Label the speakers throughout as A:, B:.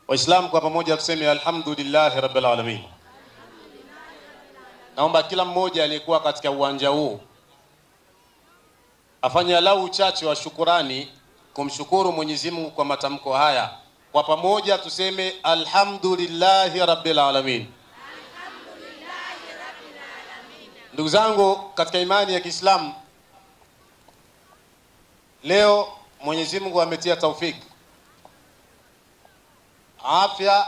A: Waislamu kwa pamoja tuseme alhamdulillahi rabbil alamin. Naomba kila mmoja aliyekuwa katika uwanja huu afanye alau uchache wa shukurani kumshukuru Mwenyezi Mungu kwa matamko haya. Kwa pamoja tuseme alhamdulillahi rabbil alamin. Ndugu zangu katika imani ya Kiislamu, leo Mwenyezi Mungu ametia taufiki, afya,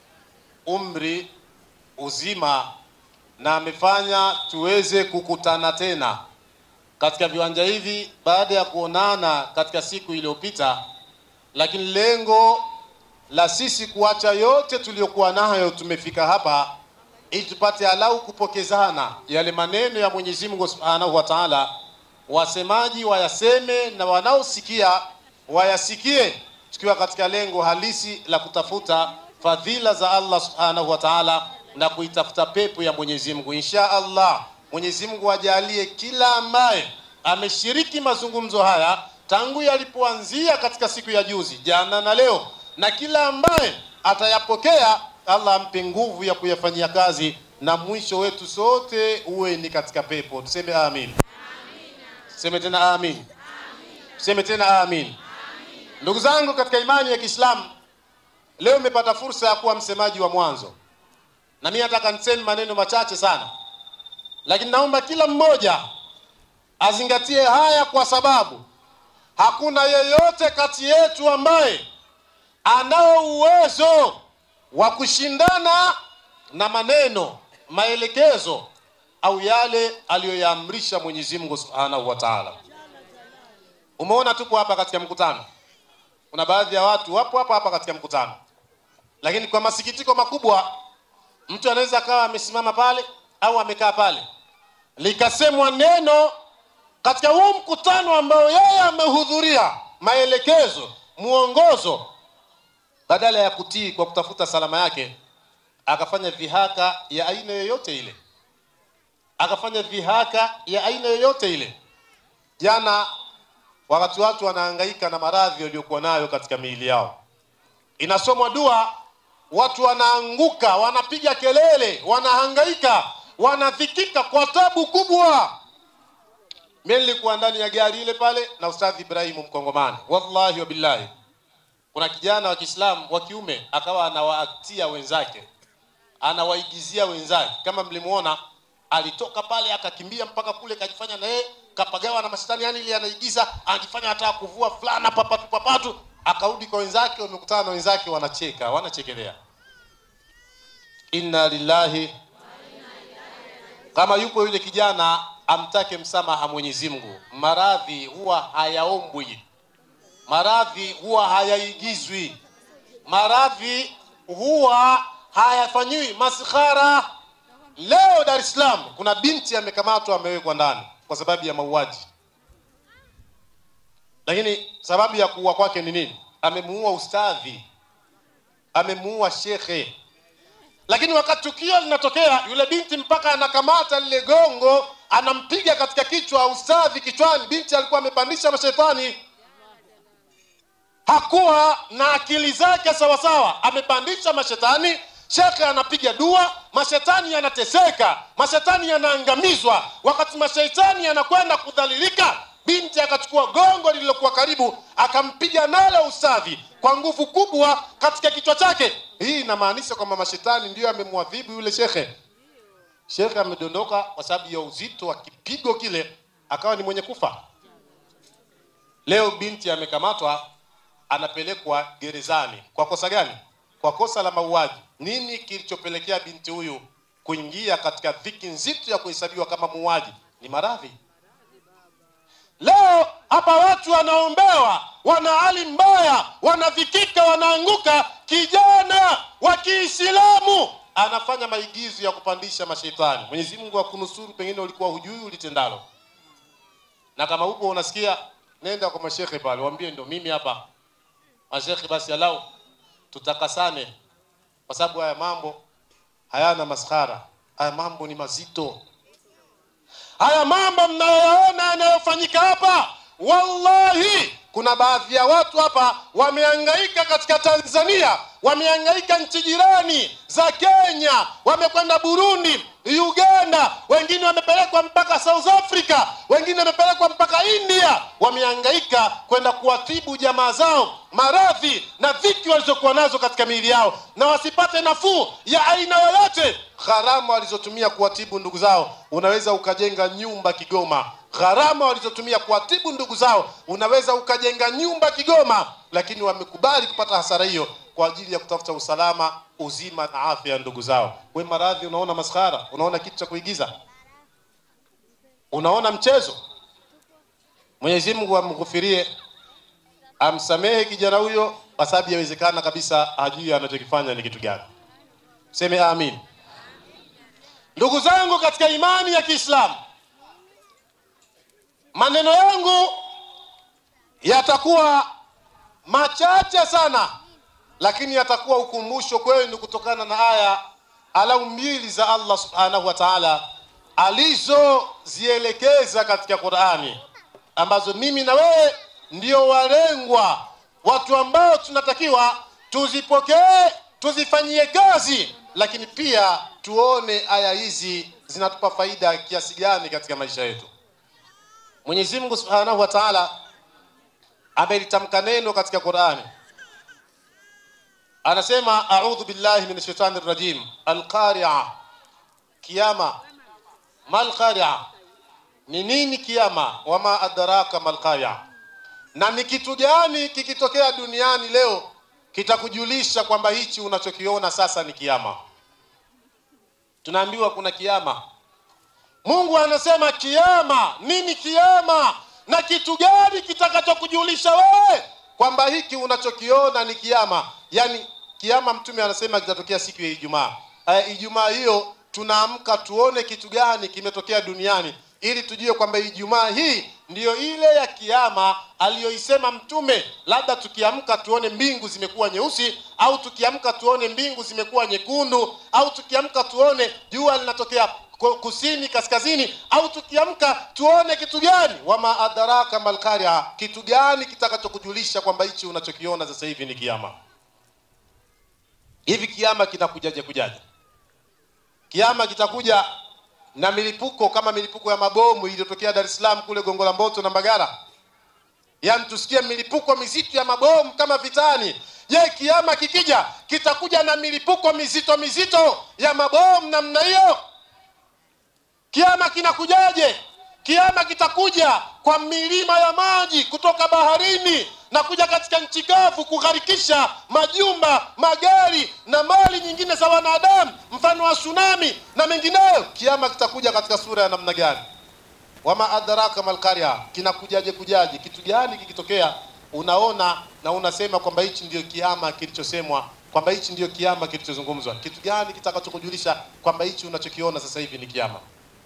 A: umri, uzima na amefanya tuweze kukutana tena katika viwanja hivi baada ya kuonana katika siku iliyopita, lakini lengo la sisi kuacha yote tuliyokuwa nayo, tumefika hapa ili tupate alau kupokezana yale maneno ya Mwenyezi Mungu Subhanahu wa Ta'ala, wasemaji wayaseme na wanaosikia wayasikie, tukiwa katika lengo halisi la kutafuta fadhila za Allah Subhanahu wa Ta'ala na kuitafuta pepo ya Mwenyezi Mungu. Insha Allah, Mwenyezi Mungu ajalie kila ambaye ameshiriki mazungumzo haya tangu yalipoanzia katika siku ya juzi, jana na leo, na kila ambaye atayapokea Allah ampe nguvu ya kuyafanyia kazi na mwisho wetu sote uwe ni katika pepo. Tuseme amin. Tuseme tena amin. Tuseme tena amin. Ndugu zangu katika imani ya Kiislamu, leo nimepata fursa ya kuwa msemaji wa mwanzo, na mimi nataka niseme maneno machache sana, lakini naomba kila mmoja azingatie haya, kwa sababu hakuna yeyote kati yetu ambaye anao uwezo wa kushindana na maneno maelekezo au yale aliyoyaamrisha Mwenyezi Mungu Subhanahu wa Ta'ala. Umeona, tupo hapa katika mkutano, kuna baadhi ya watu wapo hapa hapa katika mkutano, lakini kwa masikitiko makubwa, mtu anaweza akawa amesimama pale au amekaa pale, likasemwa neno katika huu mkutano ambao yeye amehudhuria, maelekezo, mwongozo badala ya kutii kwa kutafuta salama yake, akafanya dhihaka ya aina yoyote ile, akafanya dhihaka ya aina yoyote ile. Jana wakati watu wanahangaika na maradhi waliokuwa nayo katika miili yao, inasomwa dua, watu wanaanguka, wanapiga kelele, wanahangaika, wanadhikika kwa tabu kubwa. Mimi nilikuwa ndani ya gari ile pale na Ustadhi Ibrahimu Mkongomani, wallahi wa billahi kuna kijana wa Kiislamu wa kiume akawa anawaaktia wenzake, anawaigizia wenzake. Kama mlimuona, alitoka pale akakimbia mpaka kule, kajifanya na yeye kapagawa na mashetani, yani ile anaigiza, anajifanya hata kuvua fulana papatu papatu, akarudi kwa wenzake, wamekutana na wenzake, wanacheka, wanachekelea. Inna lillahi. Kama yupo yule kijana, amtake msamaha Mwenyezi Mungu. Maradhi huwa hayaombwi maradhi huwa hayaigizwi, maradhi huwa hayafanyiwi maskhara. Leo Dar es Salaam kuna binti amekamatwa, amewekwa ndani kwa sababu ya mauaji, lakini sababu ya kuua kwake ni nini? Amemuua ustadhi, amemuua shekhe. Lakini wakati tukio linatokea, yule binti mpaka anakamata lile gongo, anampiga katika kichwa ustadhi kichwani. Binti alikuwa amepandisha mashetani hakuwa na akili zake sawasawa, amepandisha mashetani. Shekhe anapiga dua, mashetani yanateseka, mashetani yanaangamizwa. Wakati mashetani yanakwenda kudhalilika, binti akachukua gongo lililokuwa karibu, akampiga nalo ustadhi kwa nguvu kubwa katika kichwa chake. Hii inamaanisha kwamba mashetani ndiyo amemwadhibu yule shekhe. Shekhe amedondoka kwa sababu ya uzito wa kipigo kile, akawa ni mwenye kufa. Leo binti amekamatwa anapelekwa gerezani kwa kosa gani? Kwa kosa la mauaji. Nini kilichopelekea binti huyu kuingia katika dhiki nzito ya kuhesabiwa kama muuaji? Ni maradhi. Leo hapa watu wanaombewa, wana hali mbaya, wanadhikika, wanaanguka. Kijana wa Kiislamu anafanya maigizo ya kupandisha mashetani. Mwenyezi Mungu akunusuru, pengine ulikuwa hujui ulitendalo, na kama upo unasikia, nenda kwa mashekhe pale, waambie ndio mimi hapa mashekhe basi alau tutakasane, kwa sababu haya mambo hayana maskhara. Haya mambo ni mazito. Haya mambo mnayoyaona yanayofanyika hapa wallahi kuna baadhi ya watu hapa wamehangaika katika tanzania wamehangaika nchi jirani za kenya wamekwenda burundi uganda wengine wamepelekwa mpaka south africa wengine wamepelekwa mpaka india wamehangaika kwenda kuwatibu jamaa zao maradhi na dhiki walizokuwa nazo katika miili yao na wasipate nafuu ya aina yoyote gharama walizotumia kuwatibu ndugu zao unaweza ukajenga nyumba kigoma gharama walizotumia kuwatibu ndugu zao unaweza ukajenga nyumba kigoma lakini wamekubali kupata hasara hiyo kwa ajili ya kutafuta usalama uzima na afya ya ndugu zao we maradhi unaona maskhara unaona kitu cha kuigiza unaona mchezo mwenyezi mungu amghufirie amsamehe kijana huyo kwa sababu yawezekana kabisa hajui anachokifanya ni kitu gani seme amin ndugu zangu katika imani ya kiislamu maneno yangu yatakuwa machache sana lakini yatakuwa ukumbusho kwenu kutokana na aya alau mbili za allah subhanahu wa taala alizozielekeza katika qurani ambazo mimi na wewe ndio walengwa watu ambao tunatakiwa tuzipokee tuzifanyie kazi lakini pia tuone aya hizi zinatupa faida kiasi gani katika maisha yetu mwenyezi mungu subhanahu wa taala amelitamka neno katika qurani anasema audhu billahi min shaitani rajim alqaria kiama malqaria ni nini kiama wama adraka malqaria na ni kitu gani kikitokea duniani leo kitakujulisha kwamba hichi unachokiona sasa ni kiama tunaambiwa kuna kiama mungu anasema kiama nini kiama na kitu gani kitakachokujulisha wewe kwamba hiki unachokiona ni kiama yaani kiama mtume anasema kitatokea siku ya ijumaa uh, ijumaa hiyo tunaamka tuone kitu gani kimetokea duniani ili tujue kwamba ijumaa hii ndiyo ile ya kiama aliyoisema mtume labda tukiamka tuone mbingu zimekuwa nyeusi au tukiamka tuone mbingu zimekuwa nyekundu au tukiamka tuone jua linatokea kusini kaskazini au tukiamka tuone kitu gani wama adaraka malkaria kitu gani kitakachokujulisha kwamba hichi unachokiona sasa hivi ni kiama hivi kiama kinakujaje kujaje kiama kitakuja na milipuko kama milipuko ya mabomu iliyotokea dar es salaam kule gongo la mboto na mbagara yaani tusikie milipuko mizito ya mabomu kama vitani je kiama kikija kitakuja na milipuko mizito mizito ya mabomu namna hiyo kiama kinakujaje kiama kitakuja kwa milima ya maji kutoka baharini na kuja katika nchi kavu kugharikisha majumba magari na mali nyingine za wanadamu mfano wa tsunami na mengineyo kiama kitakuja katika sura ya namna gani wama adraka malkaria kinakujaje kujaje kitu gani kikitokea unaona na unasema kwamba hichi ndio kiama kilichosemwa kwamba hichi ndio kiama kilichozungumzwa kitu gani kitakachokujulisha kwamba hichi unachokiona sasa hivi ni kiama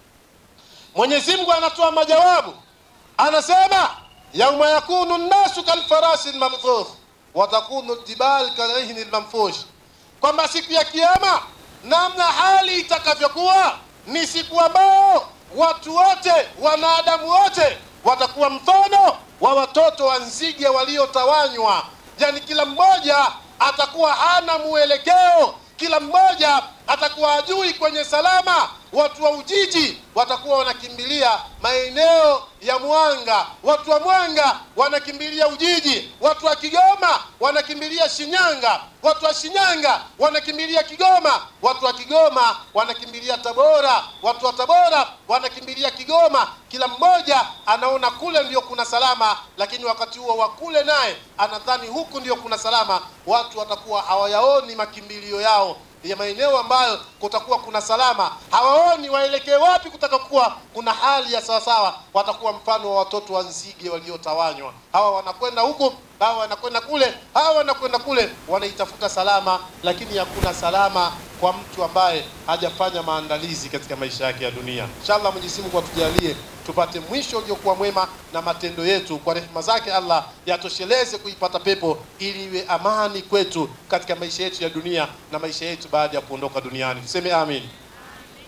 A: mwenyezi mungu anatoa majawabu anasema yauma yakunu nnasu kalfarasi lmamfuh watakunu ljibal kalihni lmamfush kwamba siku ya kiama namna hali itakavyokuwa ni siku ambao watu wote wanadamu wote watakuwa mfano wa watoto wa nzige waliotawanywa yani kila mmoja atakuwa hana mwelekeo kila mmoja atakuwa ajui kwenye salama watu wa ujiji watakuwa wanakimbilia maeneo ya mwanga watu wa mwanga wanakimbilia ujiji watu wa kigoma wanakimbilia shinyanga watu wa shinyanga wanakimbilia kigoma watu wa kigoma wanakimbilia tabora watu wa tabora wanakimbilia kigoma kila mmoja anaona kule ndio kuna salama lakini wakati huo wa kule naye anadhani huku ndio kuna salama watu watakuwa hawayaoni makimbilio yao ya maeneo ambayo kutakuwa kuna salama hawaoni waelekee wapi kutaka kuwa kuna hali ya sawasawa watakuwa mfano wa watoto wa nzige waliotawanywa hawa wanakwenda huku hawa wanakwenda kule hawa wanakwenda kule wanaitafuta salama lakini hakuna salama kwa mtu ambaye hajafanya maandalizi katika maisha yake ya dunia inshallah mwenyezi mungu atujalie tupate mwisho uliokuwa mwema na matendo yetu kwa rehema zake allah yatosheleze kuipata pepo ili iwe amani kwetu katika maisha yetu ya dunia na maisha yetu baada ya kuondoka duniani tuseme amin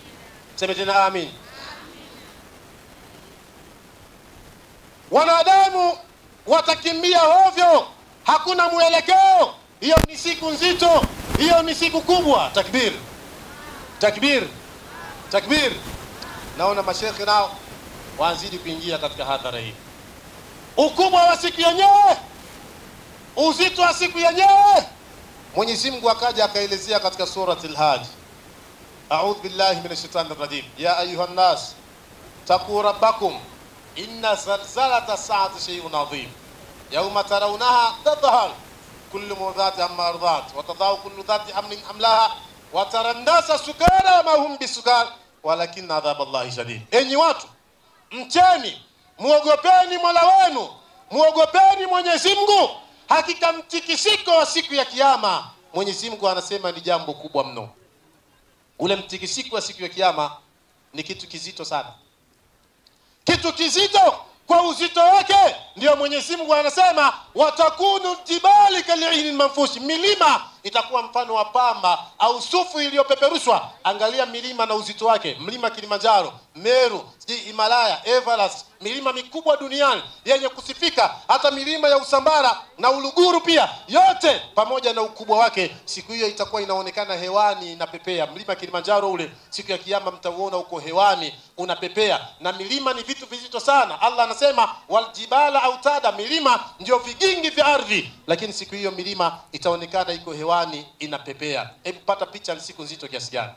A: tuseme tena amin wanadamu Waislamu watakimbia hovyo, hakuna mwelekeo. Hiyo ni siku nzito, hiyo ni siku kubwa. Takbir, takbir, takbir. Naona mashekhe nao wazidi kuingia katika hadhara hii. Ukubwa wa siku yenyewe, uzito wa siku yenyewe, Mwenyezi Mungu akaja akaelezea katika surati Al-Hajj, a'udhu billahi minash shaitani rajim, ya ayuha nnas taqu rabbakum inna zalzalata saati shay'un adhim yawma tarawnaha tadhhar kullu mudhati amma ardhat wa tadau kullu dhati hamlin hamlaha wa tara an-nasa sukara ma hum bisukar walakin adhab Allahi shadid. Enyi watu, mcheni muogopeni Mola wenu, muogopeni Mwenyezi Mungu. Hakika mtikisiko wa siku ya Kiyama, Mwenyezi Mungu anasema ni jambo kubwa mno. Ule mtikisiko wa siku ya Kiyama ni kitu kizito sana, kitu kizito kwa uzito wake. Ndio Mwenyezi Mungu anasema watakunu jibali kalihni manfushi, milima itakuwa mfano wa pamba au sufu iliyopeperushwa. Angalia milima na uzito wake, mlima Kilimanjaro, Meru, sijui Himalaya, Everest, milima mikubwa duniani yenye kusifika, hata milima ya Usambara na Uluguru pia, yote pamoja na ukubwa wake, siku hiyo itakuwa inaonekana hewani inapepea. Mlima Kilimanjaro ule siku ya Kiyama mtauona uko hewani unapepea, na milima ni vitu vizito sana. Allah anasema waljibala autada, milima ndio vigingi vya ardhi, lakini siku hiyo milima itaonekana iko hewani inapepea. Hebu pata picha, ni siku nzito kiasi gani?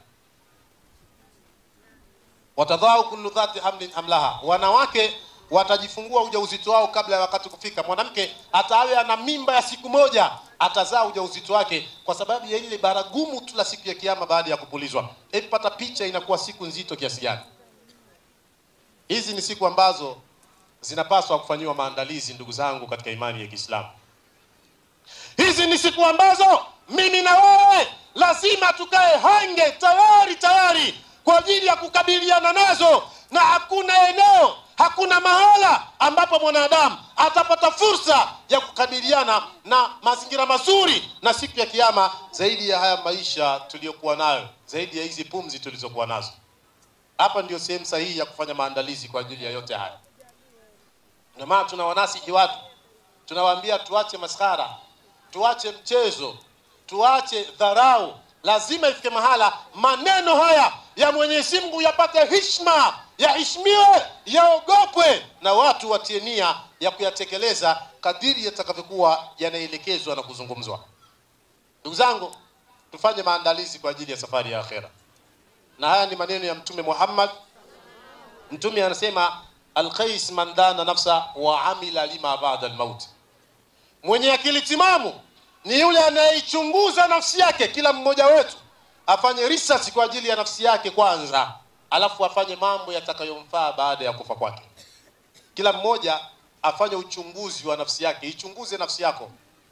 A: watadhau kullu dhati hamlin hamlaha, wanawake watajifungua ujauzito wao kabla ya wakati kufika. Mwanamke hata awe ana mimba ya siku moja atazaa ujauzito wake kwa sababu ya ile baragumu tu la siku ya Kiyama baada ya kupulizwa. Hebu pata picha, inakuwa siku nzito kiasi gani? Hizi ni siku ambazo zinapaswa kufanyiwa maandalizi, ndugu zangu katika imani ya Kiislamu. Hizi ni siku ambazo mimi na wewe lazima tukae hange tayari tayari kwa ajili ya kukabiliana nazo, na hakuna eneo, hakuna mahala ambapo mwanadamu atapata fursa ya kukabiliana na mazingira mazuri na siku ya Kiyama zaidi ya haya maisha tuliyokuwa nayo, zaidi ya hizi pumzi tulizokuwa nazo. Hapa ndio sehemu sahihi ya kufanya maandalizi kwa ajili ya yote haya. Ndio maana tunawanasihi watu, tunawaambia tuache maskhara, tuache mchezo, tuache dharau. Lazima ifike mahala maneno haya ya Mwenyezi Mungu yapate heshima, yaheshimiwe, yaogopwe na watu watie nia ya kuyatekeleza kadiri yatakavyokuwa yanaelekezwa na kuzungumzwa. Ndugu zangu, tufanye maandalizi kwa ajili ya safari ya akhera, na haya ni maneno ya Mtume Muhammad. Mtume anasema alqais man dana nafsa wa amila lima ba'da almaut, mwenye akili timamu ni yule anayeichunguza nafsi yake. Kila mmoja wetu afanye research kwa ajili ya nafsi yake kwanza, alafu afanye mambo yatakayomfaa baada ya kufa kwake. Kila mmoja afanye uchunguzi wa nafsi yake. Ichunguze nafsi yako,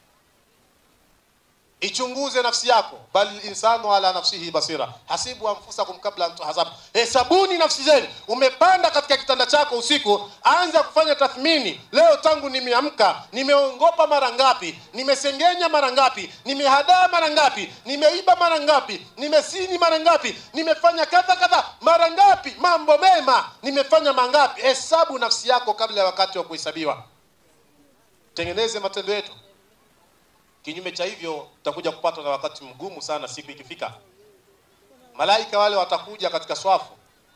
A: ichunguze nafsi yako, bali insanu ala nafsihi basira hasibu anfusakum kabla an tuhasabu, hesabuni nafsi zenu. Umepanda katika kitanda chako usiku, anza kufanya tathmini. Leo tangu nimeamka, nimeongopa mara ngapi? Nimesengenya mara ngapi? Nimehadaa mara ngapi? Nimeiba mara ngapi? Nimesini mara ngapi? Nimefanya kadha kadha mara ngapi? Mambo mema nimefanya mangapi? Hesabu nafsi yako kabla ya wakati wa kuhesabiwa. Tengeneze matendo yetu Kinyume cha hivyo tutakuja kupatwa na wakati mgumu sana siku ikifika. Malaika wale watakuja katika swafu.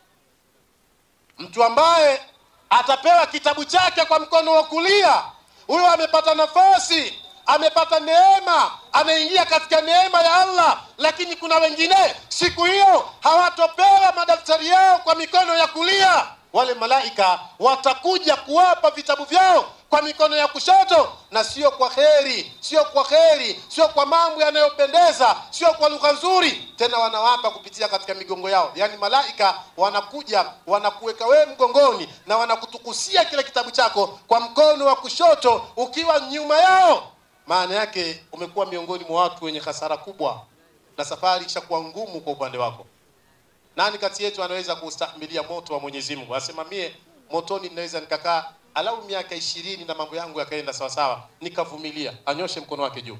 A: Mtu ambaye atapewa kitabu chake kwa mkono wa kulia, huyo amepata nafasi, amepata neema, ameingia katika neema ya Allah. Lakini kuna wengine siku hiyo hawatopewa madaftari yao kwa mikono ya kulia. Wale malaika watakuja kuwapa vitabu vyao kwa mikono ya kushoto, na sio kwa kheri, sio kwa kheri, sio kwa mambo yanayopendeza, sio kwa lugha nzuri. Tena wanawapa kupitia katika migongo yao. Yaani malaika wanakuja wanakuweka wewe mgongoni na wanakutukusia kile kitabu chako kwa mkono wa kushoto ukiwa nyuma yao. Maana yake umekuwa miongoni mwa watu wenye hasara kubwa, na safari ishakuwa ngumu kwa upande wako. Nani kati yetu anaweza kustahimilia moto wa Mwenyezi Mungu? Asema mie motoni ninaweza nikakaa alau miaka ishirini na mambo yangu yakaenda sawa sawa, nikavumilia. Anyoshe mkono wake juu,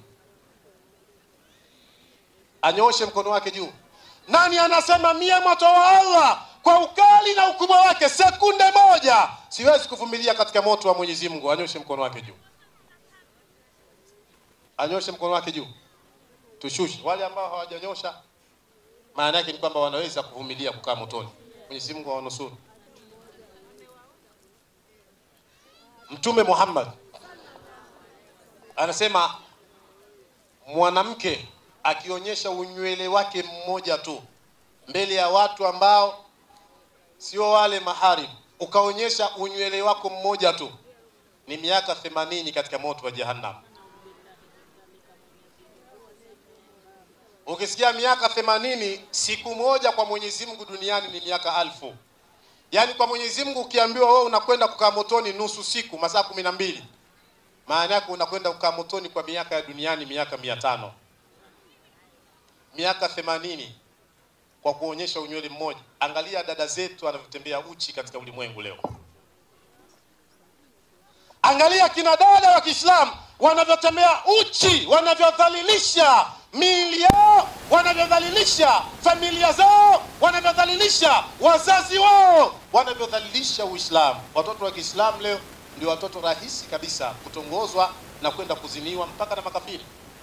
A: anyoshe mkono wake juu. Nani anasema mie moto wa Allah kwa ukali na ukubwa wake, sekunde moja siwezi kuvumilia katika moto wa Mwenyezi Mungu. Anyoshe mkono wake juu, anyoshe mkono wake juu, tushushe. Wale ambao hawajanyosha, maana yake ni kwamba wanaweza kuvumilia kukaa motoni. Mwenyezi Mungu awanusuru. Mtume Muhammad anasema mwanamke akionyesha unywele wake mmoja tu mbele ya watu ambao sio wale maharimu, ukaonyesha unywele wako mmoja tu, ni miaka themanini katika moto wa Jahannam. Ukisikia miaka themanini, siku moja kwa Mwenyezi Mungu duniani ni miaka alfu. Yaani kwa Mwenyezi Mungu ukiambiwa wewe unakwenda kukaa motoni nusu siku, masaa kumi na mbili, maana yake unakwenda kukaa motoni kwa miaka ya duniani miaka mia tano miaka themanini kwa kuonyesha unywele mmoja. Angalia dada zetu wanavyotembea uchi katika ulimwengu leo. Angalia kina dada wa Kiislamu wanavyotembea uchi, wanavyodhalilisha miili yao, wanavyodhalilisha familia zao, wanavyodhalilisha wazazi wao, wanavyodhalilisha Uislamu. Watoto wa Kiislamu leo ndio watoto rahisi kabisa kutongozwa na kwenda kuziniwa mpaka na makafiri.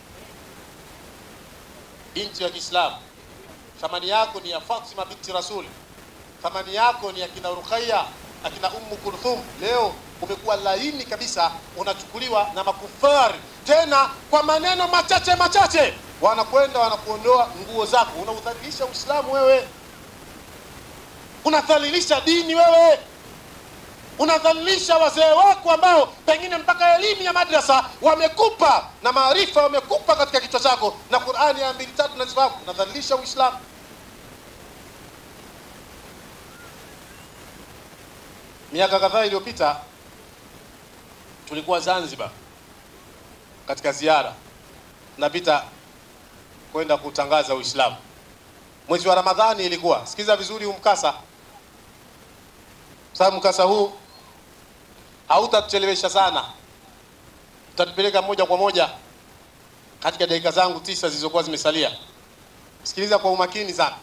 A: Binti wa Kiislamu, thamani yako ni ya Fatima binti Rasuli, thamani yako ni akina Ruqayya, akina Ummu Kulthum. Leo umekuwa laini kabisa, unachukuliwa na makufari, tena kwa maneno machache machache, wanakwenda wanakuondoa nguo zako. Unaudhalilisha Uislamu wewe, unadhalilisha dini wewe, unadhalilisha wazee wako ambao pengine mpaka elimu ya madrasa wamekupa na maarifa wamekupa katika kichwa chako na Qur'ani ya mbili tatu nazifahamu. Unadhalilisha Uislamu. Miaka kadhaa iliyopita tulikuwa Zanzibar katika ziara, napita kwenda kutangaza Uislamu. Mwezi wa Ramadhani ilikuwa, sikiza vizuri huu mkasa, sababu mkasa huu hautatuchelewesha sana, utatupeleka moja kwa moja katika dakika zangu tisa zilizokuwa zimesalia. Sikiliza kwa umakini sana.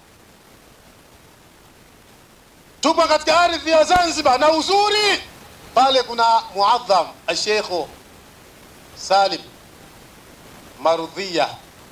A: Tupo katika ardhi ya Zanzibar na uzuri pale, kuna muadham Sheikh Salim Marudhia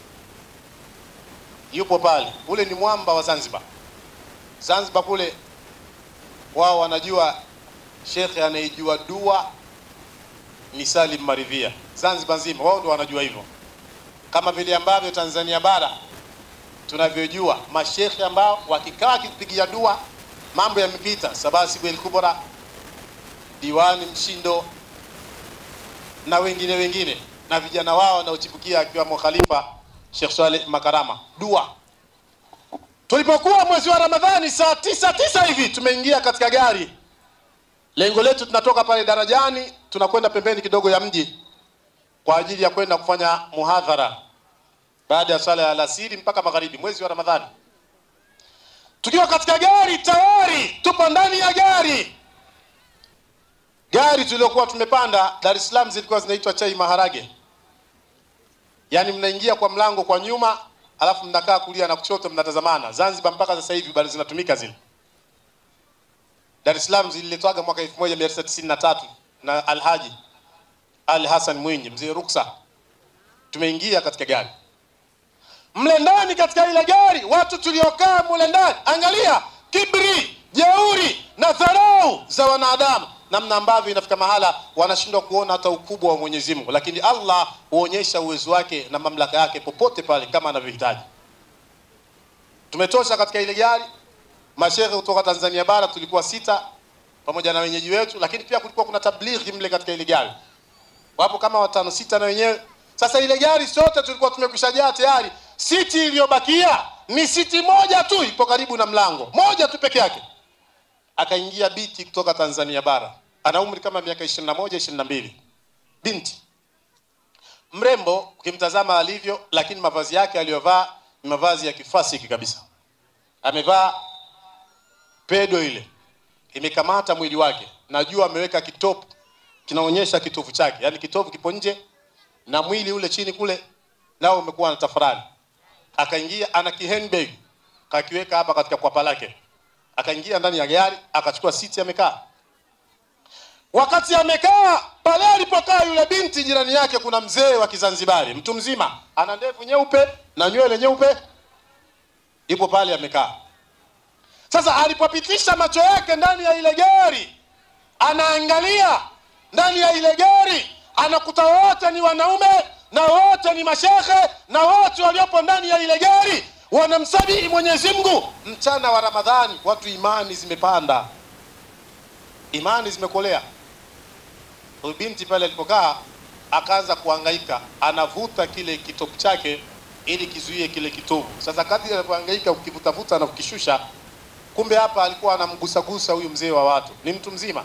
A: yupo pale. Ule ni mwamba wa Zanzibar. Zanzibar kule wao wanajua shekhe anayejua dua ni Salim Maridhia. Zanzibar nzima wao ndio wanajua hivyo, kama vile ambavyo Tanzania bara tunavyojua mashekhe ambao wakikaa kipigia dua mambo yamepita. Sabasi Bwel Kubra, diwani Mshindo na wengine wengine, na vijana wao wanaochipukia akiwamo Khalifa Sheikh Swaleh Makarama. Dua tulipokuwa mwezi wa Ramadhani saa tisa tisa hivi tumeingia katika gari lengo letu tunatoka pale darajani tunakwenda pembeni kidogo ya mji kwa ajili ya kwenda kufanya muhadhara baada ya swala ya alasiri mpaka magharibi, mwezi wa Ramadhani. Tukiwa katika gari tayari, tupo ndani ya gari. Gari tuliokuwa tumepanda Dar es Salaam zilikuwa zinaitwa chai maharage, yaani mnaingia kwa mlango kwa nyuma, alafu mnakaa kulia na kushoto, mnatazamana. Zanzibar mpaka sasa hivi bado zinatumika zile. Dar es Salaam zililetwaga mwaka 1993 na Alhaji Ali Hassan Mwinyi, mzee Ruksa. Tumeingia katika gari mle ndani, katika ile gari watu tuliokaa mule ndani, angalia kibri, jeuri na dharau za wanadamu, namna ambavyo inafika mahala wanashindwa kuona hata ukubwa wa Mwenyezi Mungu, lakini Allah huonyesha uwezo wake na mamlaka yake popote pale kama anavyohitaji. Tumetosha katika ile gari mashehe kutoka Tanzania bara tulikuwa sita pamoja na wenyeji wetu, lakini pia kulikuwa kuna tablighi mle katika ile gari, wapo kama watano sita na wenyewe. Sasa ile gari sote tulikuwa tumekwishajaa tayari. Siti iliyobakia ni siti moja tu, ipo karibu na mlango, moja tu peke yake. Akaingia binti kutoka Tanzania bara, ana umri kama miaka 21 22, binti mrembo ukimtazama alivyo, lakini mavazi yake aliyovaa ni mavazi ya kifasiki kabisa. Amevaa pedo ile imekamata mwili wake, najua ameweka kitopu kinaonyesha kitovu chake, yaani kitovu kipo nje na mwili ule chini kule nao umekuwa na tafurani. Akaingia ana kihandbag kakiweka hapa katika kwapa lake, akaingia ndani ya gari akachukua siti amekaa wakati amekaa pale alipokaa yule binti jirani yake kuna mzee wa kizanzibari mtu mzima ana ndevu nyeupe na nywele nyeupe ipo pale amekaa sasa alipopitisha macho yake ndani ya ile gari anaangalia ndani ya ile gari anakuta wote ni wanaume na wote ni mashekhe na wote waliopo ndani ya ile gari wanamsabihi mwenyezi mungu mchana wa ramadhani watu imani zimepanda imani zimekolea huyu binti pale alipokaa akaanza kuhangaika anavuta kile kitopu chake ili kizuie kile kitovu sasa kadri alipohangaika ukivutavuta na kukishusha kumbe hapa alikuwa anamgusagusa huyu mzee wa watu ni mtu mzima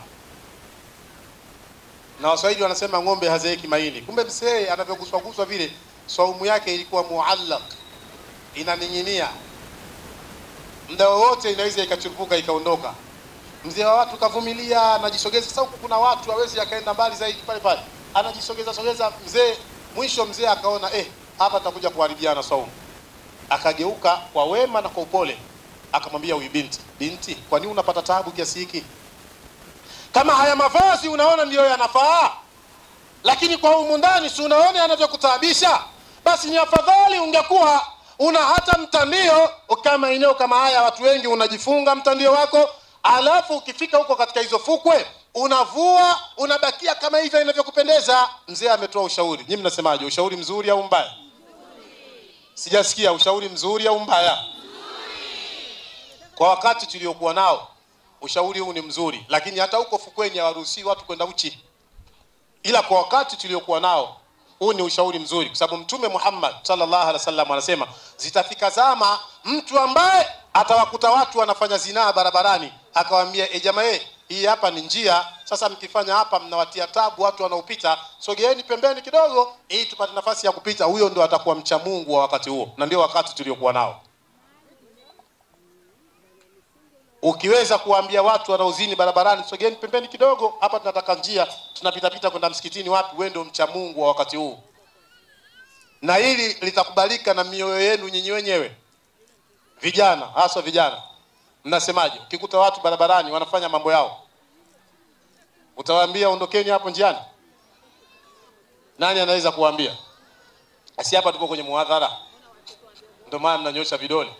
A: na waswahili wanasema ng'ombe hazeeki maini kumbe mzee anavyoguswaguswa vile swaumu yake ilikuwa muallaq inaning'inia muda wowote inaweza ikachupuka ikaondoka mzee wa watu kavumilia anajisogeza sasa huku kuna watu hawezi akaenda mbali zaidi pale pale anajisogeza sogeza mzee mwisho mzee akaona eh hapa takuja kuharibiana swaumu akageuka kwa wema na kwa upole akamwambia huyu binti binti kwa nini unapata taabu kiasi hiki kama haya mavazi unaona ndiyo yanafaa lakini kwa humu ndani si unaona yanavyokutaabisha basi ni afadhali ungekuwa una hata mtandio kama eneo kama haya watu wengi unajifunga mtandio wako alafu ukifika huko katika hizo fukwe unavua unabakia kama hivyo inavyokupendeza mzee ametoa ushauri nyinyi mnasemaje ushauri mzuri au mbaya sijasikia ushauri mzuri au mbaya kwa wakati tuliokuwa nao ushauri huu ni mzuri lakini hata huko fukweni hawaruhusii watu kwenda uchi ila kwa wakati tuliokuwa nao huu ni ushauri mzuri kwa sababu mtume muhammad sallallahu alaihi wasallam anasema zitafika zama mtu ambaye atawakuta watu wanafanya zinaa barabarani akawaambia e jamaa hii hapa ni njia sasa mkifanya hapa mnawatia tabu watu wanaopita sogeeni pembeni kidogo ili tupate nafasi ya kupita huyo ndo atakuwa mcha mungu wa wakati huo na ndio wakati tuliokuwa nao ukiweza kuwaambia watu wanaozini barabarani sogeni pembeni kidogo hapa tunataka njia tunapitapita kwenda msikitini wapi wewe ndio mcha mungu wa wakati huu na hili litakubalika na mioyo yenu nyinyi wenyewe vijana haswa vijana mnasemaje ukikuta watu barabarani wanafanya mambo yao utawaambia ondokeni hapo njiani nani anaweza kuwaambia si hapa tupo kwenye muadhara ndio maana mnanyosha vidole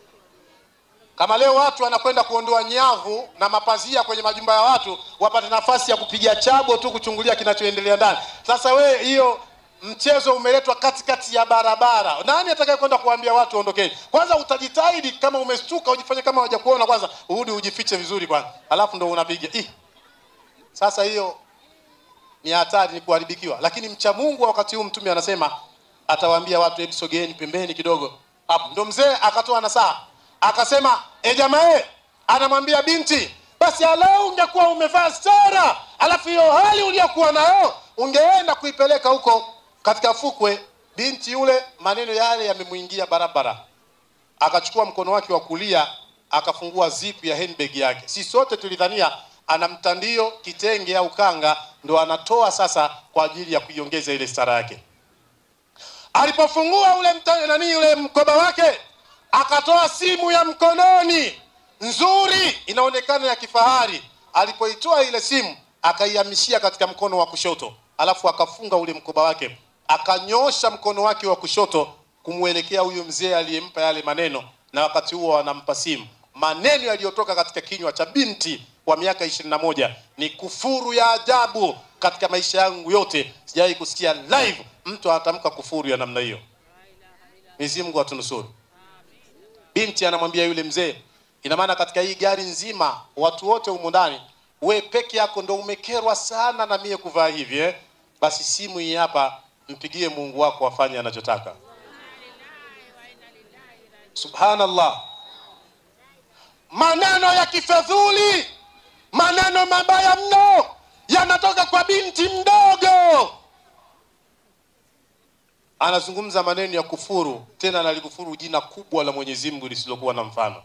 A: kama leo watu wanakwenda kuondoa nyavu na mapazia kwenye majumba ya watu wapate nafasi ya kupiga chabo tu kuchungulia kinachoendelea ndani sasa we hiyo mchezo umeletwa katikati ya barabara nani atakaye kwenda kuambia watu ondokeni kwanza utajitahidi kama umestuka ujifanye kama hawajakuona kwanza urudi ujifiche vizuri kwanza alafu ndo unapiga Ih. sasa hiyo ni hatari ni kuharibikiwa lakini mcha mungu wa wakati huu mtume anasema atawaambia watu hebu sogeeni pembeni kidogo hapo ndo mzee akatoa nasaha akasema e jamaa anamwambia binti basi alau ungekuwa umevaa stara alafu hiyo hali uliyokuwa nayo ungeenda kuipeleka huko katika fukwe binti yule maneno yale yamemwingia barabara akachukua mkono wake wa kulia akafungua zipu ya handbag yake si sote tulidhania ana mtandio kitenge au kanga ndo anatoa sasa kwa ajili ya kuiongeza ile stara yake alipofungua ule mta, nani ule mkoba wake akatoa simu ya mkononi nzuri inaonekana ya kifahari alipoitoa ile simu akaihamishia katika mkono wa kushoto alafu akafunga ule mkoba wake akanyosha mkono wake wa kushoto kumwelekea huyu mzee aliyempa yale maneno na wakati huo anampa simu maneno yaliyotoka katika kinywa cha binti wa miaka ishirini na moja ni kufuru ya ajabu katika maisha yangu yote sijawahi kusikia live mtu anatamka kufuru ya namna hiyo mwenyezi mungu atunusuru binti anamwambia yule mzee ina maana katika hii gari nzima watu wote humu ndani we peke yako ndo umekerwa sana na mie kuvaa hivi eh? basi simu hii hapa mpigie mungu wako afanye anachotaka subhanallah maneno ya kifedhuli maneno mabaya mno yanatoka kwa binti mdogo anazungumza maneno ya kufuru tena analikufuru jina kubwa la mwenyezi mungu lisilokuwa na mfano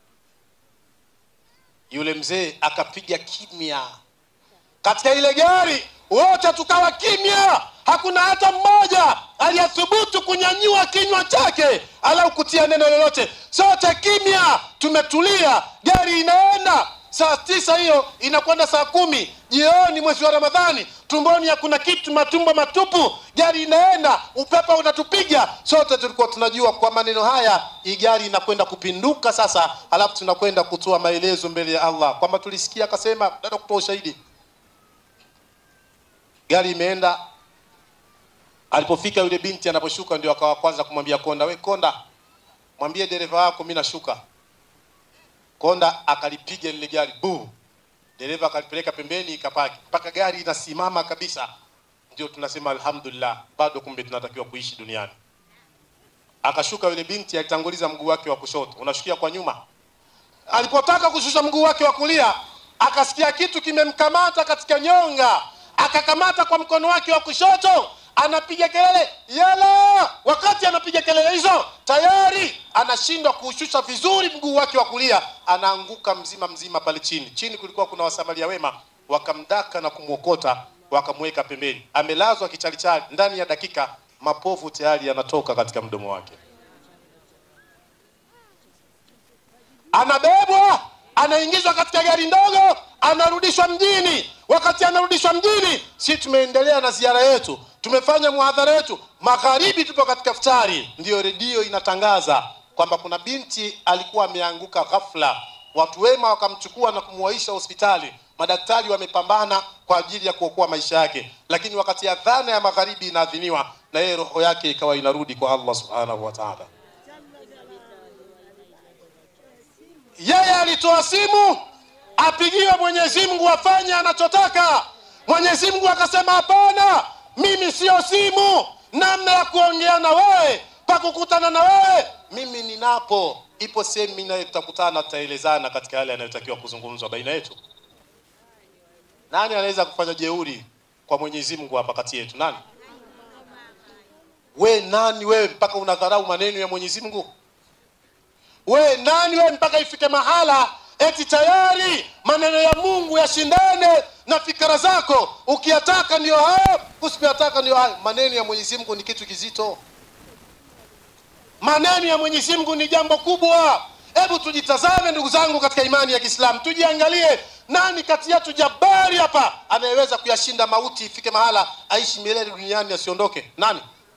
A: yule mzee akapiga kimya katika ile gari wote tukawa kimya hakuna hata mmoja aliyathubutu kunyanyua kinywa chake alau kutia neno lolote sote kimya tumetulia gari inaenda saa tisa hiyo inakwenda saa kumi jioni mwezi wa ramadhani tumboni hakuna kitu matumbo matupu gari inaenda upepo unatupiga sote tulikuwa tunajua kwa maneno haya hii gari inakwenda kupinduka sasa alafu tunakwenda kutoa maelezo mbele ya allah kwamba tulisikia akasema dada kutoa ushahidi gari imeenda alipofika yule binti anaposhuka ndio akawa kwanza kumwambia konda we konda mwambie dereva wako mi nashuka konda akalipiga lile gari bu dereva akalipeleka pembeni ikapaki mpaka gari inasimama kabisa ndio tunasema alhamdulillah bado kumbe tunatakiwa kuishi duniani akashuka yule binti alitanguliza mguu wake wa kushoto unashukia kwa nyuma alipotaka kushusha mguu wake wa kulia akasikia kitu kimemkamata katika nyonga akakamata kwa mkono wake wa kushoto anapiga kelele yala wakati anapiga kelele hizo tayari anashindwa kuushusha vizuri mguu wake wa kulia anaanguka mzima mzima pale chini chini kulikuwa kuna wasamaria wema wakamdaka na kumwokota wakamweka pembeni amelazwa kichalichali ndani ya dakika mapovu tayari yanatoka katika mdomo wake anabebwa anaingizwa katika gari ndogo anarudishwa mjini wakati anarudishwa mjini si tumeendelea na ziara yetu tumefanya muhadhara yetu magharibi tupo katika ftari ndiyo redio inatangaza kwamba kuna binti alikuwa ameanguka ghafla watu wema wakamchukua na kumwaisha hospitali madaktari wamepambana kwa ajili ya kuokoa maisha yake lakini wakati adhana ya magharibi inaadhiniwa na yeye roho yake ikawa inarudi kwa allah subhanahu wa taala yeye alitoa simu apigiwe mwenyezi mungu afanye anachotaka mwenyezi mungu akasema hapana mimi siyo simu namna ya kuongea na wewe pakukutana na wewe mimi ninapo ipo sehemu mi naye tutakutana tutaelezana katika yale yanayotakiwa kuzungumzwa baina yetu nani anaweza kufanya jeuri kwa mwenyezi mungu hapa kati yetu nani we nani wewe mpaka unadharau maneno ya mwenyezi mungu we nani wewe mpaka ifike mahala eti tayari maneno ya mungu yashindane na fikra zako ukiyataka ndio hayo usipiyataka ndio hayo maneno ya mwenyezi mungu ni kitu kizito maneno ya mwenyezi mungu ni jambo kubwa hebu tujitazame ndugu zangu katika imani ya kiislamu tujiangalie nani kati yetu jabari hapa anayeweza kuyashinda mauti ifike mahala aishi milele duniani asiondoke nani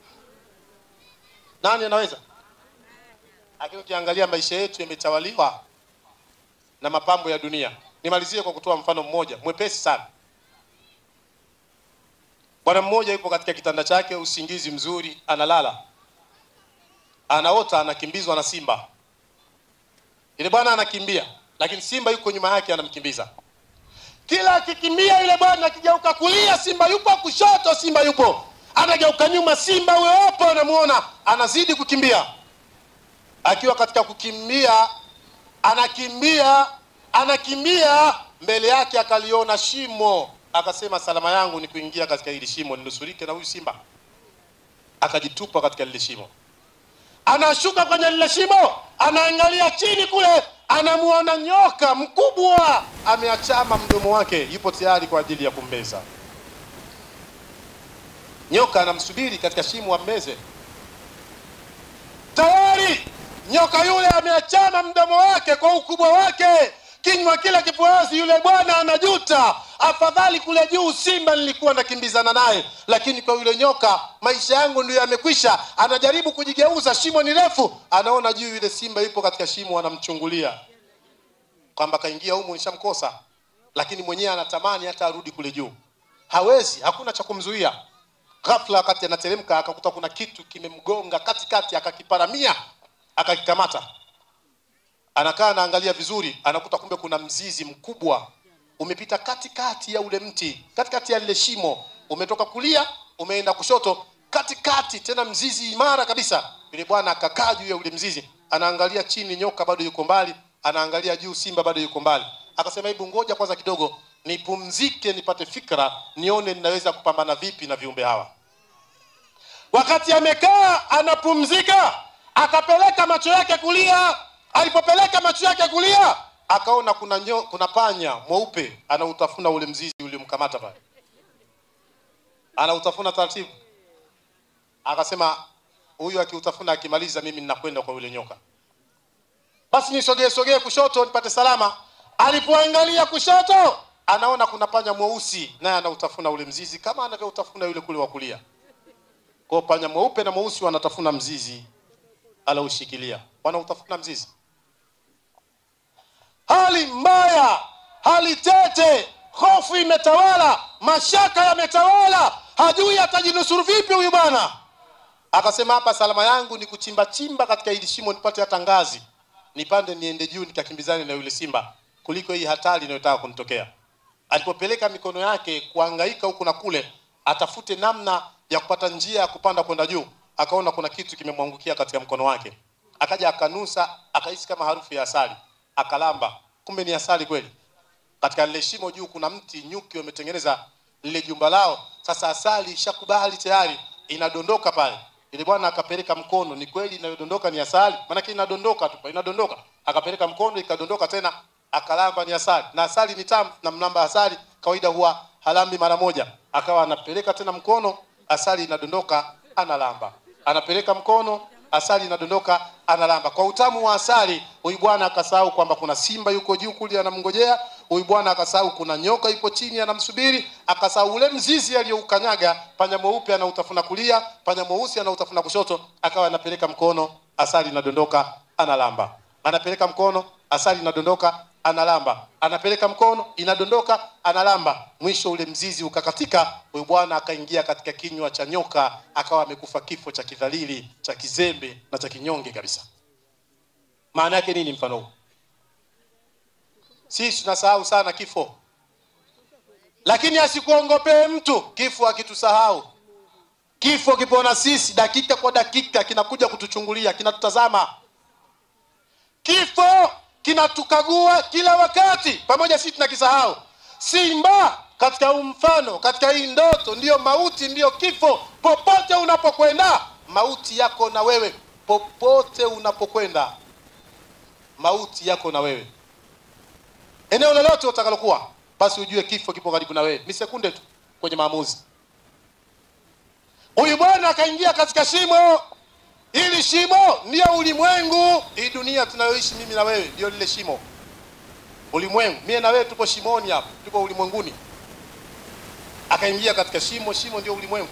A: nani anaweza lakini ukiangalia maisha yetu yametawaliwa na mapambo ya dunia nimalizie kwa kutoa mfano mmoja mwepesi sana bwana mmoja yupo katika kitanda chake usingizi mzuri analala anaota anakimbizwa na simba yule bwana anakimbia lakini simba yuko nyuma yake anamkimbiza kila akikimbia yule bwana akigeuka kulia simba yupo kushoto simba yupo anageuka nyuma simba huyo hapo anamuona anazidi kukimbia akiwa katika kukimbia anakimbia anakimbia mbele yake akaliona shimo akasema salama yangu ni kuingia katika hili shimo ninusurike na huyu simba akajitupa katika lile shimo anashuka kwenye lile shimo anaangalia chini kule anamuona nyoka mkubwa ameachama mdomo wake yupo tayari kwa ajili ya kumbeza nyoka anamsubiri katika shimo ammeze tayari nyoka yule ameachama mdomo wake kwa ukubwa wake kinywa kile kipoazi yule bwana anajuta afadhali kule juu simba nilikuwa nakimbizana naye lakini kwa yule nyoka maisha yangu ndio yamekwisha anajaribu kujigeuza shimo ni refu anaona juu yule simba yupo katika shimo anamchungulia kwamba kaingia humu nishamkosa lakini mwenyewe anatamani hata arudi kule juu hawezi hakuna cha kumzuia ghafla wakati anateremka akakuta kuna kitu kimemgonga katikati akakiparamia akakikamata anakaa anaangalia vizuri anakuta kumbe kuna mzizi mkubwa umepita katikati ya ule mti katikati ya lile shimo umetoka kulia umeenda kushoto katikati tena mzizi imara kabisa yule bwana akakaa juu ya ule mzizi anaangalia chini nyoka bado yuko mbali anaangalia juu simba bado yuko mbali akasema hebu ngoja kwanza kidogo nipumzike nipate fikra nione ninaweza kupambana vipi na viumbe hawa wakati amekaa anapumzika akapeleka macho yake kulia alipopeleka macho yake kulia akaona kuna nyo, kuna panya mweupe anautafuna ule mzizi uliomkamata pale anautafuna taratibu akasema huyu akiutafuna akimaliza mimi ninakwenda kwa yule nyoka basi nisogee sogee kushoto nipate salama alipoangalia kushoto anaona kuna panya mweusi naye anautafuna ule mzizi kama anavyoutafuna yule kule wa kulia kwa panya mweupe na mweusi wanatafuna mzizi alaushikilia wanautafuna mzizi hali mbaya hali tete hofu imetawala mashaka yametawala hajui atajinusuru vipi huyu bwana akasema hapa salama yangu ni kuchimba chimba katika hili shimo nipate hata ngazi nipande niende juu nikakimbizane na yule simba kuliko hii hatari inayotaka kunitokea alipopeleka mikono yake kuangaika huku na kule atafute namna ya kupata njia ya kupanda kwenda juu akaona kuna kitu kimemwangukia katika mkono wake akaja akanusa akahisi kama harufu ya asali akalamba kumbe ni asali kweli katika lile shimo juu kuna mti nyuki wametengeneza lile jumba lao sasa asali ishakubali tayari inadondoka pale ile bwana akapeleka mkono ni kweli inayodondoka ni asali maanake inadondoka tu inadondoka akapeleka mkono ikadondoka tena akalamba ni asali na asali ni tamu na mlamba asali kawaida huwa halambi mara moja akawa anapeleka tena mkono asali inadondoka analamba anapeleka mkono asali inadondoka analamba kwa utamu wa asali huyu bwana akasahau kwamba kuna simba yuko juu kule anamngojea huyu bwana akasahau kuna nyoka yuko chini anamsubiri akasahau ule mzizi aliyoukanyaga panya mweupe anautafuna kulia panya mweusi anautafuna kushoto akawa anapeleka mkono asali inadondoka analamba anapeleka mkono asali inadondoka analamba anapeleka mkono inadondoka analamba mwisho ule mzizi ukakatika huyu bwana akaingia katika kinywa cha nyoka akawa amekufa kifo cha kidhalili cha kizembe na cha kinyonge kabisa maana yake nini mfano huu sisi tunasahau sana kifo lakini asikuongopee mtu kifo akitusahau kifo kipo na sisi dakika kwa dakika kinakuja kutuchungulia kinatutazama kifo kinatukagua kila wakati pamoja sisi tunakisahau simba katika huu mfano katika hii ndoto ndiyo mauti ndiyo kifo popote unapokwenda mauti yako na wewe popote unapokwenda mauti yako na wewe eneo lolote utakalokuwa basi ujue kifo kipo karibu na wewe ni sekunde tu kwenye maamuzi huyu bwana akaingia katika shimo hili shimo ndiyo ulimwengu hii dunia tunayoishi mimi na wewe ndio lile shimo ulimwengu mie na wewe tuko shimoni hapa tuko ulimwenguni akaingia katika shimo shimo ndio ulimwengu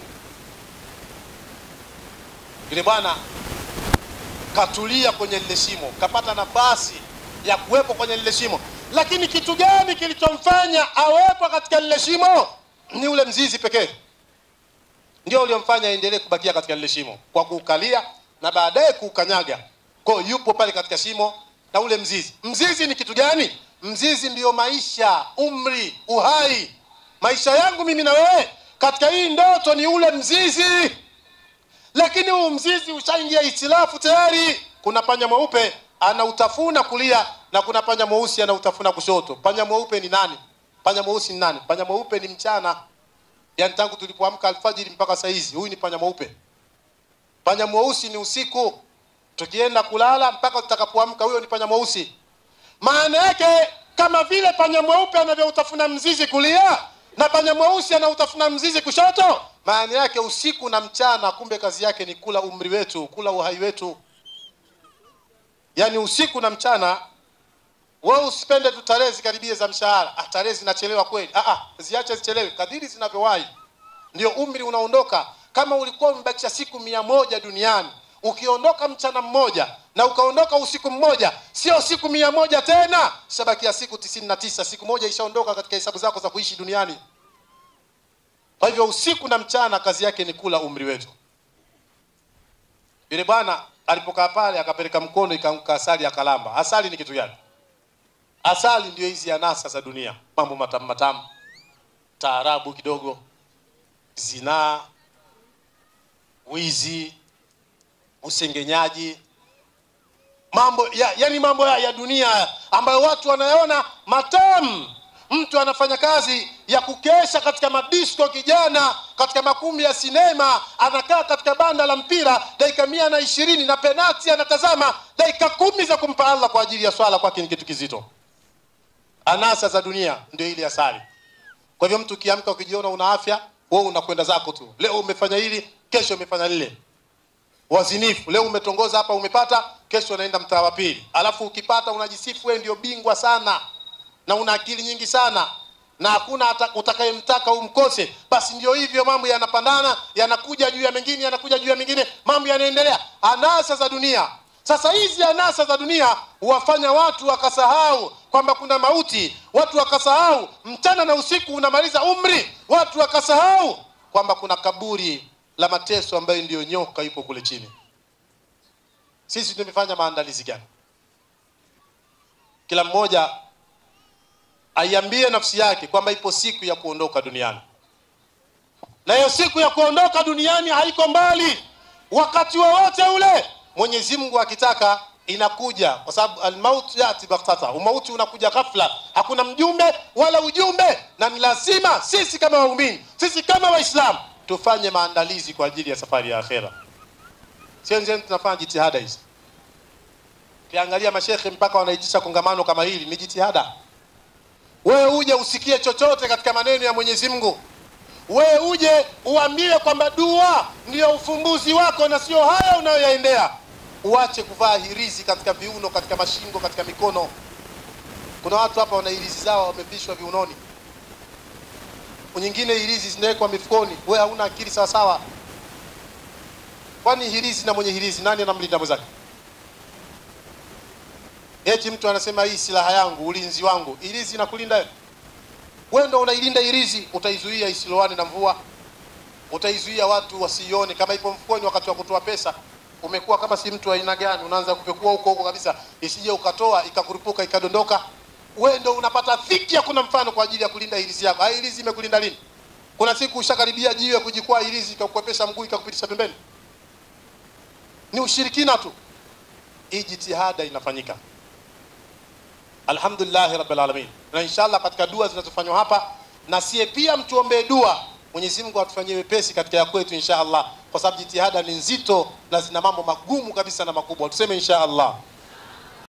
A: yule bwana katulia kwenye lile shimo kapata nafasi ya kuwepo kwenye lile shimo lakini kitu gani kilichomfanya awepo katika lile shimo ni ule mzizi pekee ndio uliomfanya aendelee kubakia katika lile shimo kwa kuukalia na baadaye kuukanyaga kwao yupo pale katika shimo na ule mzizi mzizi ni kitu gani mzizi ndiyo maisha umri uhai maisha yangu mimi na wewe katika hii ndoto ni ule mzizi lakini huu mzizi ushaingia itilafu tayari kuna panya mweupe anautafuna kulia na kuna panya mweusi anautafuna kushoto panya mweupe ni nani panya mweusi ni nani panya mweupe ni mchana yaani tangu tulipoamka alfajiri mpaka saizi huyu ni panya mweupe panya mweusi ni usiku tukienda kulala mpaka tutakapoamka huyo ni panya mweusi maana yake kama vile panya mweupe anavyoutafuna mzizi kulia na panya mweusi anautafuna mzizi kushoto maana yake usiku na mchana kumbe kazi yake ni kula umri wetu kula uhai wetu yaani usiku na mchana wewe usipende tu tarehe zikaribie za mshahara ah, tarehe zinachelewa kweli ah, ah, ziache zichelewe kadiri zinavyowahi ndio umri unaondoka kama ulikuwa umebakisha siku mia moja duniani ukiondoka mchana mmoja na ukaondoka usiku mmoja sio siku mia moja tena shabakia siku tisini na tisa siku moja ishaondoka katika hesabu zako za kuishi duniani kwa hivyo usiku na mchana kazi yake ni kula umri wetu yule bwana alipokaa pale akapeleka mkono ikaanguka asali akalamba asali ni kitu gani asali ndio hizi anasa za dunia mambo matamu matamu taarabu kidogo zinaa wizi usengenyaji mambo ya, yani mambo ya, ya dunia ambayo watu wanayaona matamu mtu anafanya kazi ya kukesha katika madisko kijana katika makumbi ya sinema anakaa katika banda la mpira dakika mia na ishirini na penati anatazama dakika kumi za kumpa allah kwa ajili ya swala kwake ni kitu kizito anasa za dunia ndio ili asali kwa hivyo mtu ukiamka ukijiona una afya wewe unakwenda zako tu leo umefanya hili kesho umefanya lile wazinifu. Leo umetongoza hapa, umepata, kesho unaenda mtaa wa pili, alafu ukipata unajisifu wewe ndio bingwa sana na una akili nyingi sana na hakuna hata utakayemtaka umkose. Basi ndio hivyo, mambo yanapandana, yanakuja juu ya mengine, yanakuja juu ya mengine, mambo yanaendelea. Anasa za dunia. Sasa hizi anasa za dunia huwafanya watu wakasahau kwamba kuna mauti, watu wakasahau mchana na usiku unamaliza umri, watu wakasahau kwamba kuna kaburi la mateso ambayo ndiyo nyoka yupo kule chini. Sisi tumefanya maandalizi gani? Kila mmoja aiambie nafsi yake kwamba ipo siku ya kuondoka duniani, na hiyo siku ya kuondoka duniani haiko mbali, wakati wowote ule Mwenyezi Mungu akitaka inakuja, kwa sababu almaut yati baghtata, umauti unakuja ghafla, hakuna mjumbe wala ujumbe, na ni lazima sisi kama waumini, sisi kama Waislamu tufanye maandalizi kwa ajili ya safari ya akhera. Sisi tunafanya jitihada hizi. Ukiangalia mashekhe mpaka wanaitisha kongamano kama hili, ni jitihada wewe uje usikie chochote katika maneno ya Mwenyezi Mungu, wewe uje uambiwe kwamba dua ndiyo ufumbuzi wako na sio haya unayoyaendea. Uache kuvaa hirizi katika viuno, katika mashingo, katika mikono. Kuna watu hapa wana hirizi zao wamevishwa viunoni, nyingine hirizi zinawekwa mifukoni. Wewe hauna akili sawa sawa? Kwani hirizi na mwenye hirizi nani anamlinda mwenzake? Eti mtu anasema hii silaha yangu, ulinzi wangu. Ilizi inakulinda wewe? Wewe ndio unailinda ilizi, utaizuia isiloane na mvua, utaizuia watu wasione. Kama ipo mfukoni wakati wa kutoa pesa, umekuwa kama si mtu wa aina gani? Unaanza kupekua huko huko kabisa, isije ukatoa ikakurupuka ikadondoka. Wewe ndio unapata dhiki, hakuna mfano kwa ajili ya kulinda ilizi yako. Hai, ilizi imekulinda lini? Kuna siku ushakaribia jiwe kujikwaa ilizi ikakukwepesha mguu ikakupitisha pembeni? Ni ushirikina tu. Hii jitihada inafanyika Alhamdulillahi rabbil alamin, na inshallah katika dua zinazofanywa hapa, na sie pia mtuombee dua Mwenyezi Mungu atufanyie wepesi katika ya kwetu insha Allah, kwa sababu jitihada ni nzito na zina mambo magumu kabisa na makubwa. Tuseme insha Allah.